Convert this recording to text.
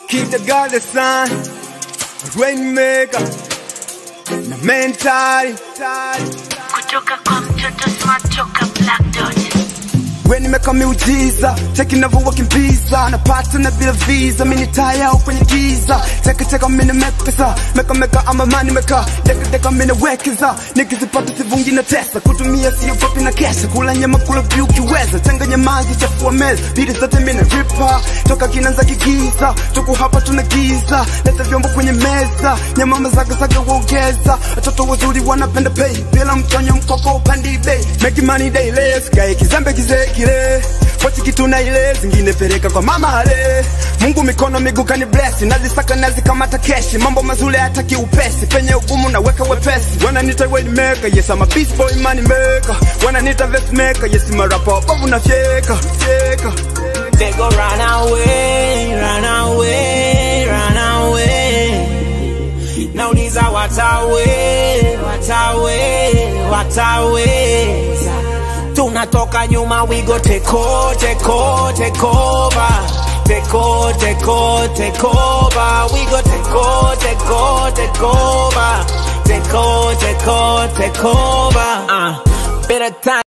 Keep the God the sun, rainmaker, na mentali. kutoka kwa mtoto smart toka Black Dot. We nimeka miujiza, cheki navyowakimbiza, napata na bila visa, mini taya au kwenye giza, cheki cheka mini mekesa, meka meka ama mani meka, deka deka mini wekeza, nikizipata sivungi na tesa, kutumia siyo kopi na kesha, kula nyama kula vyu kiweza, changanya maji chafua meza, bidi zote mini ripa, toka kinanza kigiza, tuku hapa tuna giza, leta vyombo kwenye meza, nyama mazaga zaga wongeza, watoto wazuri wanapenda pay, bila mtonyo mkoko upandi bei, make money daily, sikae kizembe kizee kile pochi kitu na ile zingine peleka kwa mama ale Mungu mikono miguu kani bless nazisaka nazikamata keshi mambo mazuri hataki upesi penye ugumu naweka wepesi wananiita wayne maker yes I'm a beast boy money maker wananiita verse maker yes I'm a rapper bovu na fyeka fyeka They go run away, run away, run away. Nauliza watawe, watawe, watawe. Tunatoka nyuma, we go take over, take over, take over. Take over, take over, take over. We go take over, take over, take over. Take over, take over, take over. Uh, better time.